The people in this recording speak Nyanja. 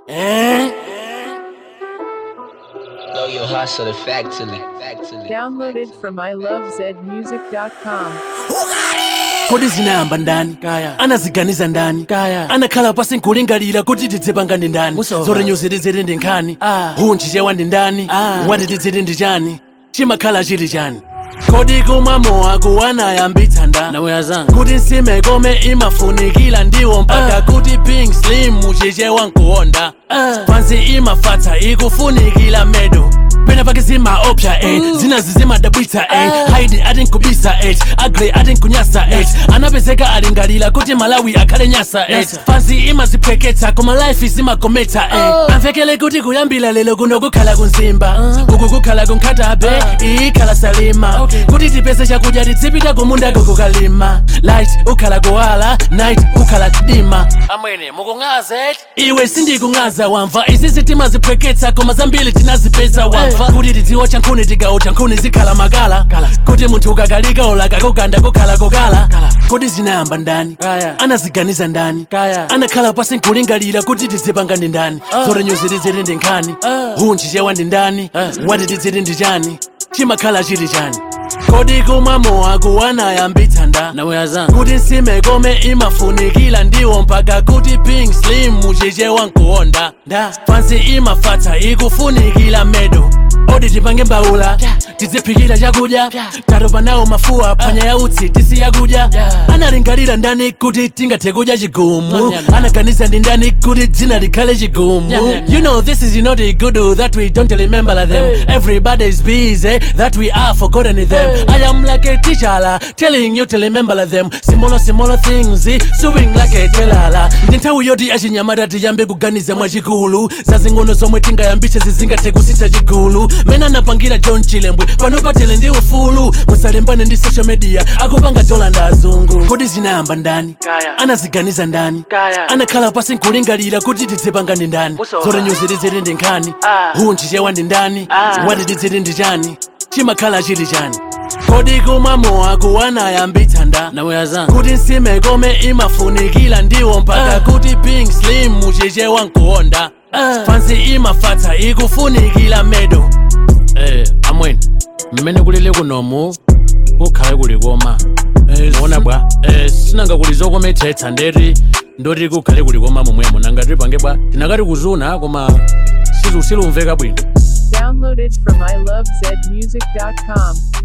Eh? Blow your hustle factory. Factory. Downloaded from ilovezmusic.com. kodi zinayamba ndani kaya anaziganiza ndani kaya anakhala pasi nkulingalira kuti tidzipanga ndi ndani zoti nyuzi tiziti ndi nkhani hunchi chewa ndi ndani wati tiziti ndi chani chimakhala chili chani kodi kumwa mowaku anayambitsa ndani kuti nsime kome imafunikira ndiwo mpaka kuti pink slim muchichewa nkuwonda pansi imafatsa ikufunikira medo pena pake zimaopsya eh. zinazi zimadabwitsa eh. haidi ati nkubisa eh. agre ati nkunyasa eh. anapezeka alingalira kuti malawi akhale nyasa eh. fansi imaziphweketsa koma life zimakometsa eh. amvekele kuti kuyambira lero kuno kukhala kunzimba uku kukhala kunkhatabe ikhala salima kuti tipeze chakudya tizipita kumunda kukukalima light ukhala kuwala night ukhala dima amwene mukung'aza iwe sindikung'aza wamva izi zitima ziphweketsa koma zambiri tinazipeza wamva kuti tidziwa chankhuni tigawo chankhuni zikhala makala kuti munthu ukakalika olaka kuganda kukhala kokala kodi zinayamba ndani anaziganiza ndani anakhala pasi nkulingalira kuti tizipanga ndi ndani zoti nyuzi tiziti ndi nkhani hunchi chewa ndi ndani wati tiziti ndi chani chimakhala chili chani kodi kumwa mowaku anayambitsa ndani kuti nsime kome imafunikira ndiwo mpaka kuti pink slim muchichewa nkuwonda fansi imafatsa ikufunikira medo odi tipange mbawula tiziphikira chakudya tatopa nawo mafuwa phwanya ya utsi tisiya kudya analingalira ndani kuti tingathe kudya chigumu anaganiza ndi ndani kuti dzina likhale chigumu you know this is not a good that we don't remember them everybody is busy that we are forgotten them i am like a teacher telling you to remember them small small things suing like a telala ndi nthawi yoti achinyamata tiyambe kuganiza mwachikulu zazing'ono zomwe tingayambitse zizingathe kusintha chigulu mene anapangira john chilembwe pano patele ndi ufulu musalembane ndi social media akupanga dola ndi azungu kodi zinayamba ndani anaziganiza ndani anakhala pasi nkulingalira kuti tizipanga ndi ndani zoti nyuzi tiziti ndi nkhani hunchi chewa ndi ndani wati tiziti ndi chani chimakhala chili chani kodi kumwa mowaku anayambitsa ndani kuti nsime kome imafunikira ndiwo mpaka kuti pink slim muchichewa nkuwonda fansi imafatsa ikufunikira medo eh amweni mmene kulile kunomu kukhale kuli koma muona bwa eh, sinanga kuli zokometsetsa ndeti ndoti kukhale kuli koma momwemo nanga tipange bwa tinakati kuzuna koma silu- silumveka bwino Downloaded from ilovezmusic.com.